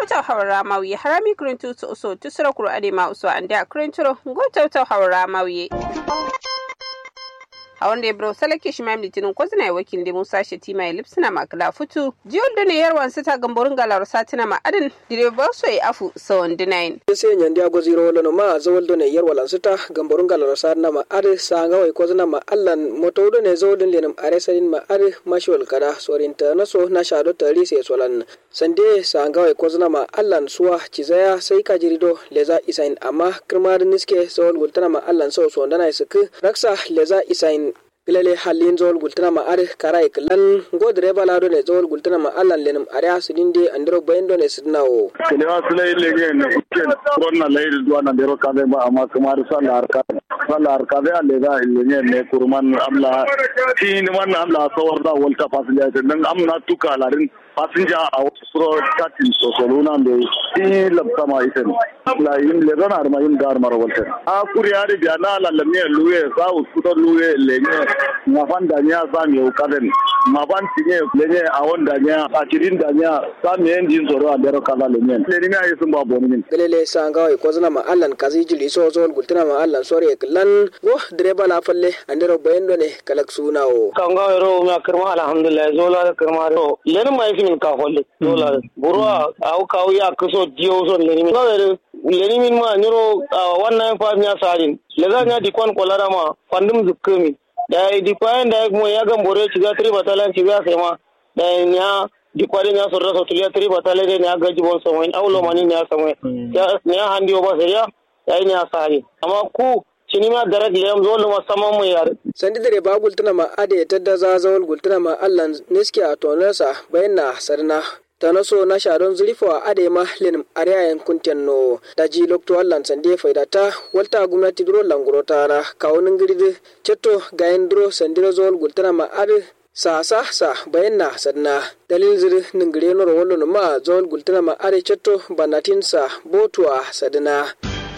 ngota hawra mawi harami krintu to so tusra kuro ade ma uso ande krinturo ngota to hawra mawi a wanda ya bro salake shi mai litinin ko zina wakil da musa shati mai lipsina makala futu jiyol da ne yarwan sita gamborin galar satina ma adin direbar so ya afu sawan dinayin se nyandi ago ziro wala no ma zawol do ne yarwal ansita gamborin galar satina ma ade sanga wai ko zina ma allan moto do ne zawol do lenam are sanin ma ade mashwal kada sorinta na so na shado tari se solan sande sanga wai ko zina ma allan suwa cizaya sai ka jirido leza isain amma kirmar niske zawol gultana ma allan so so ndana isuk raksa leza isain pilale halin zol gultana ma are karai klan go direba la do ne zol gultana ma allan lenum are asudinde andro bayndo ne sidnawo kelewa sulai lege ne ken ronna lay do na dero kabe ma amma kamar sallar ka sallar ka be alle da ilne ne kurman amla tin man amla sawar da walta fasiliya dan amna tuka larin passenger a wasu katin sosoluna da yi labta ma ita ne la yin le zana arma yin da armar walta a kuri ya ribiya na lalame luwe sa usu da luwe lenye na fan da nya sa mi ukaden ma ban tinye lenye a wanda nya a kirin da nya sa mi yin jin soro a dero kala lenye le ni ayi sun ba boni min pelele sanga wai ko zana ma allan kazi jili so zol gultana ma allan sore klan go direba la falle andero bayendo ne kalak sunawo kanga ro ma kirma alhamdulillah zola kirma ro len mai min ka holle zola burwa au ka ya kuso dio so len min no len min ma nyoro wannan fa nya sarin le ga nya di kon kolara ma fandum zukkumi da di kwayan da mo ya ga bore ci ga tri batalan ci ga sai ma da nya di kwari nya so raso tulia tri batale ne nya ga jibon so wani aulo mani nya so ya nya handi o ba sai ya ya nya sari amma ku cinima darak leyam zolu ma sama mu yar sandi dare ba gultuna ma ade tadda za zawal gultuna ma allan niski a tonarsa bayan sarna tana so na sharon zurifo a ade ma lenim ariyayen kunten no da ji lokto allan sande faidata walta gwamnati duro languro tara kawunin girdi cetto gayen duro sandiro zawal gultuna ma ade sa sa sa bayan na sadna dalil ziri ningire noro wallo ma zawal gultuna ma ade cetto banatin sa botuwa sadna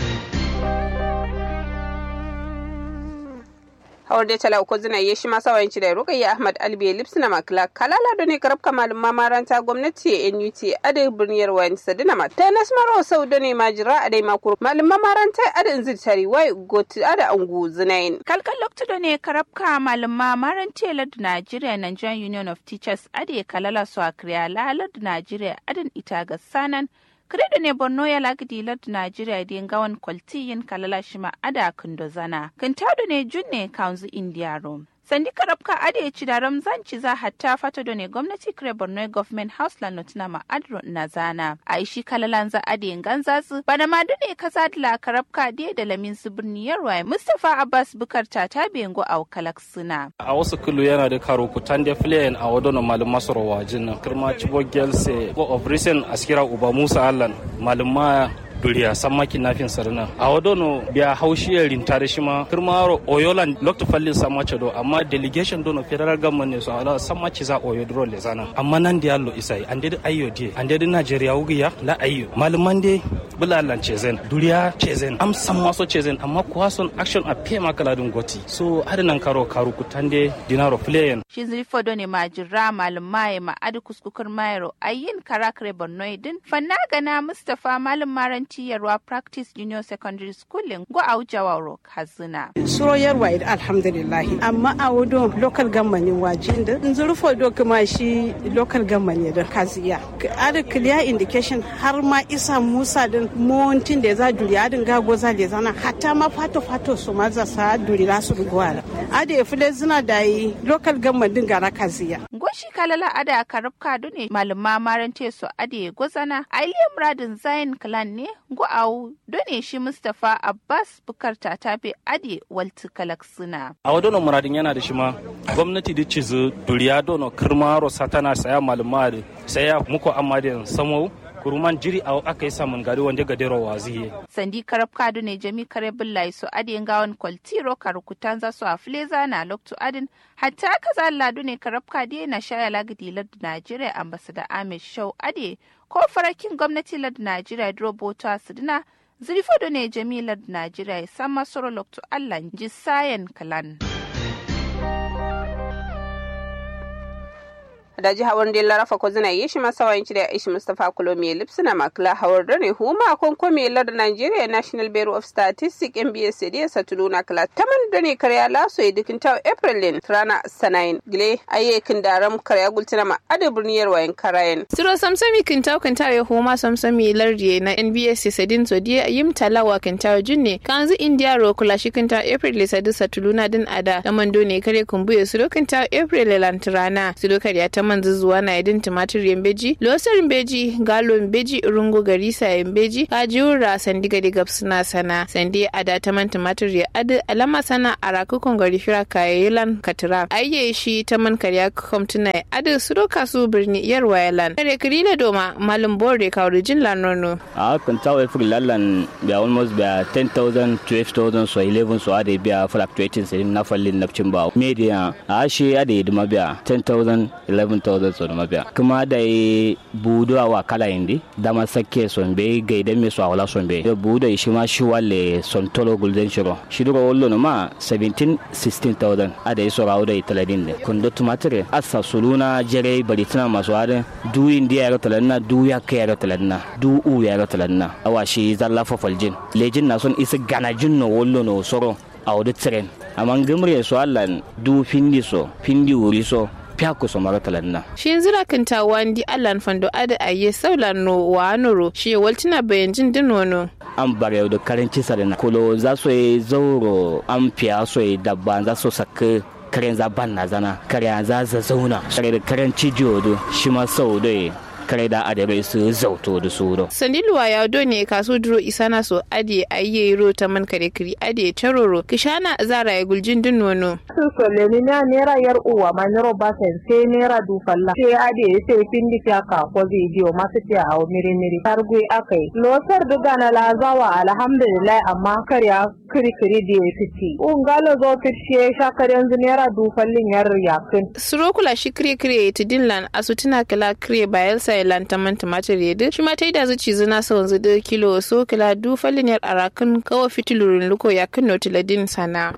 hawar da tala uku zina ya shi masa wayanci da rukayya ahmad albiya lipsina makla kalala da ne karab kamalin mamaranta gwamnati nut ada birniyar wani sadina ma ta nasmaro sau da ne majira a dai makuru malin mamaranta ada in zitari wai goti ada angu zinayin kalkal lokta da ne karab kamalin mamaranta lad nigeria nigerian union of teachers ada kalala su a kriya lalad nigeria adin ita ga sanan Kredo ne Borno ya lagidi lad Najeriya da gawan kwaltiyin kalala shima ada kundo zana. Kintado ne junne kaunzu India Rome. Sandi karabka ade ya ci da ramzan ci za hatta fata da ne gwamnati kire Borno Government House la notina ma adro na zana. A ishi kalalan za ade ganza su bana ma dune kasa la karabka de da lamin su birni yarwa Mustapha Abbas Bukar ta ta bengo a kalak suna. A wasu kulu yana da karo kutan da filayen a wadono malum masoro wajin nan. Kirma Chibo Gelse go of recent askira Uba Musa Allan malum duriya samaki nafin sarna a wadono biya haushiyar rintare shi ma kirmaro oyolan lokto fallin samace do amma delegation dono federal government ne so ala samaci za oyo dro le zana amma nan da yallo isai ande da ayyo die ande da nigeria wugiya la ayyo maluman de bulalan chezen duriya chezen am samma so chezen amma kuwa son action a pe makala dun goti so hadinan karo karu kutande dinaro playen shi zilfo do ne majira malumaye ma adi kuskukur mayro ayin karakre borno din fanna gana mustafa malum maran yarwa practice junior secondary school go a jawaro kazina suro yarwa ida alhamdulillahi amma a wudo local government wajin da nzurfo do kuma shi local government da kaziya ada clear indication har ma isa musa din montin da za duri adin gago za le zana hatta ma fato fato su ma za sa duri la su gwara ada ya fule zina da yi local government din gara kaziya goshi kalala ada karabka dune malama marante su ade gozana ailiya muradin zain clan ne go au done shi Mustapha Abbas Bukar Tatabe Ade Walti Kalaksuna. A wadono muradin yana da shi ma gwamnati da cizu duriya dono kirmaro satana saya maluma da saya muku amma da samo kuruman jiri a aka yi samun gari wanda ga dero waziye. Sandi karab kadu ne jami kare billahi su ade gawan kwaltiro karukutan za su a fileza na loktu adin hatta aka za ladu ne karab kadi na shaya lagidi lardu Najeriya ambasada Ahmed Shau ade ko farakin gwamnati lardu Najeriya drobota su dina zirfodo ne jami lardu Najeriya ya san masoro loktu Allah ji sayan kalan. da ji hawar da larafa ko zina yi shi masa wayanci da ishi mustafa kulomi lipsina makla hawar da ne huma kon komi lar nigeria national bureau of statistics mbs da satuluna kala taman da ne karya laso ya dikin tawo april lin rana sanayin gile ayyekin daram karya gultina ma ada birniyar wayan karayen Siro samsami kintaw kintaw ya homa samsami lardiye na NBS sadin zodiya yim talawa kintaw junne kanzu India ro kula shi kintaw April sadu satuluna din ada da mando ne kare kumbuye siro kintaw April lantrana siro kariya ta manzu zuwa na idin tumatir yambeji losar beji galo beji rungo garisa yambeji kajiura sandiga diga suna sana sandi ada ta man tumatir ya adu alama sana araku kongari fira kayayilan katira ayye shi ta man kariya komtuna adu siro kasu birni yar wayalan kare kirila doma malum bore kawri jin lanono a kan tawo efur lallan be almost be 10000 12000 so 11 so ade be fluctuating sai na fallin nafcin ba media a shi ade duma be 10000 11000 so duma be kuma da budo wa kala indi dama sakke son be gaida me so awala son be budo shi ma shi walle son tolo golden shiro shi duro wollo no ma 17 16000 ade so rawo da italadin ne kundo tumatire asa suluna jere bari tana masu ade du indi ya ga talanna du ya kai ya ga talanna du u ya ga talanna awa shi zalla fafal jin lejin na son isa gana jin no wollo no soro a wadi tren amma gimre so allan du findi so findi wuri so fiyaku so mara talanna shi zira kinta wandi allan fando ada aye saulan no wa noro shi waltina bayan jin dinono an bare da karanci sarina kulo za su yi zauro an fiya su yi dabba za su saka karen za ban na zana karen za za zauna kare da karen cijiyo shi ma sau da kare da adabai su zauto da su do. Sandiluwa ya do ne kaso duro isana so ade ayye ro ta man kare kiri ade taroro kishana zara ya guljin din nono. Sun sole ni na nera yar uwa ma nero basen sai nera du falla. Sai ade sai pindi fiya ka ko video masu fiya hawo miri miri. Targui akai. Losar duga na lazawa alhamdulillah amma karya kiri kiri da ya fiti. Ungalo zo fitiye shakar yanzu nera du fallin yar yakin. Surokula shi kire kire ta dinlan asutuna kala kire bayelsa Thailand ta manta matar yadda shi ma ta yi da zuci zina sa wanzu da kilo so kila du falliniyar arakan kawo fitilurin luko ya kan notiladin sana.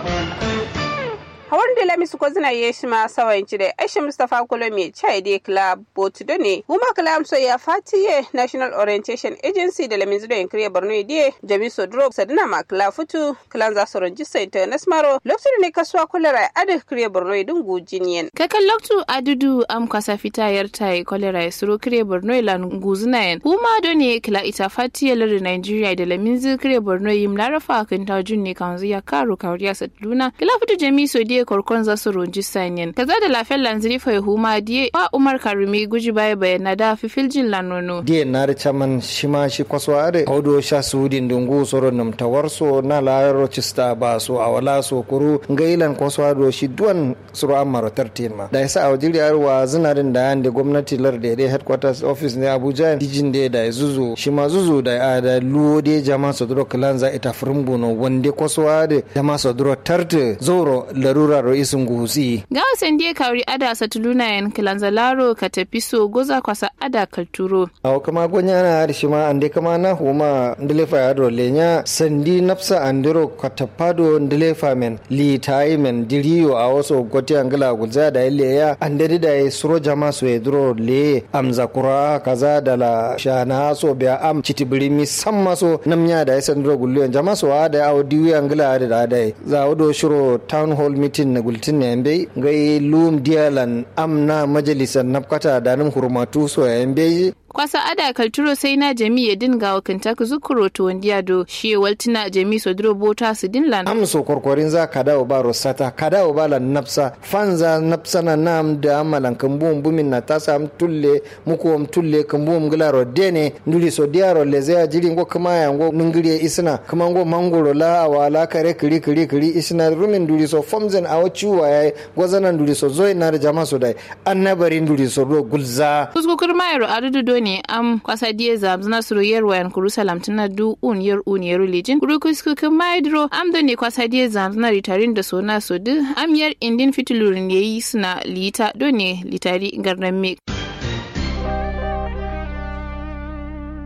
hawar da lamisu ko zina ye shi ma sawan ci da aisha mustapha kolo mai chai de club botu do ne huma kala amso ya fatiye national orientation agency da lamin zudo yankiri borno de jami sodro sadina ma kala futu kala za su rajista international lokacin ne kasuwa kulera adi kiriya borno din gujiniyan kakan loktu adudu am kwasa fita yar tai kolera ya suro kiriya borno lan guzinayen huma do ne kala ita fatiye lari nigeria da lamin zu kiriya borno yim larafa kan tajun ne kan zuya karo kawriya saduna kala futu jami so de korkon za su runji sanyin kaza da lafiyar lanziri fa huma diye wa umar karumi guji baya bayana da fifiljin lanono diye na da chaman shima shi kwaso are audo sha sudin dungu soro nam tawarso na layaro cista ba so awala so kuru ngailan kwaso ado shi duwan suro amaro tartin ma da yasa awjiri arwa zinarin da yande gwamnati lar da dai headquarters office ne abuja dijin da da zuzu shi ma zuzu da da luwo de jama so duro kalanza ita furumbuno wande kwaso ade jama so duro tarte zoro larura ro isun gusi ga wasan die kawri ada satuluna yan kilanzalaro ka tafi so goza kwasa ada kalturo aw kama gonya na har shima ande kama na huma ndelefa ya do lenya sandi napsa andiro katapado ndelefa men li tai men diriyo a waso goti angala gulza da ile ya ande da ya suro jama so edro le amza kura kaza da la shana so biya am chitibiri mi samma so namnya da ya sandro gullo jama so ada aw diwi angala da da za odo shiro town hall meeting na gultin ne yambe gai lum dialan amna majalisar nafkata da nan hurmatu so yambe kwasa ada kalturo sai na jami ya dinga wa kantaka zukuro to wandiya do shi waltina jami so duro bota su dinlan am so korkorin za ka dawo ba rosata ka dawo ba lan nafsa fanza nafsa na nam da amalan kambum bumin na ta sam tulle muku am tulle kambum glaro dene nduli so diaro le zaya jiri ngo kama ya ngo nungiri isna kama ngo mangoro la awala kare kiri kiri kiri isna rumin nduli so fomzen awo ciwa yayi gwazana nduli so zoy na da jama so dai annabari nduli so do gulza kuskukur mayro adudu ne am kwasa die zam zna suru yer wayan kurusalam tana du un yer un yer lijin kuru kuskukur maydro am do ne kwasa die zam zna ritarin da sona so du am yer indin fitulurin yayi suna lita do ne litari garnan me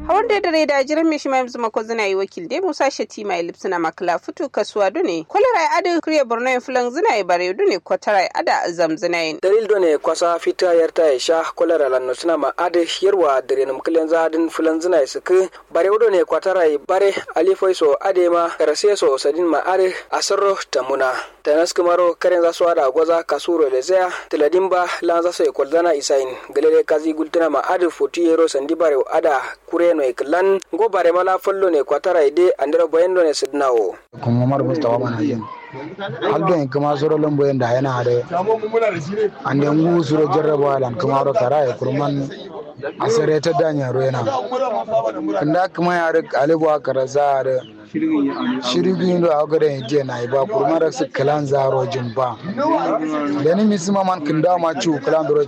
hawar da dare da jiran mai shima yanzu mako zina yi wakil dai musa shati mai lipsina makala fitu kasuwa dune kwalara ya ada kriya borno yin fulan zina yi bare dune kwatara ya ada zamzina yin dalil done kwasa fita yarta ya sha kwalara lanno suna ma ada yarwa dare num kilen zadin fulan zina ya suku bare done kwatara ya bare alifoi so ade ma karase so sadin ma are asarro tamuna tanas kumaro karen za su ada gwaza kasuro da zaya tiladimba lan za su yi kwaldana isain galere kazi gultuna ma ada foti yero sandi bare ada kure no iklan go bare mala follo ne kwatara ide andira boyendo ne sidnawo kuma mar mustawa mana yin haldo en kuma soro lombo en da yana hade ande ngu suro jarraba lan kuma ro tara e kurman asare ta danya ro yana kanda kuma ya rik alibu akara za da shirigin do aga da je na ba kurman rak su kalan zaro jin ba da ni misima man kanda ma ci kalan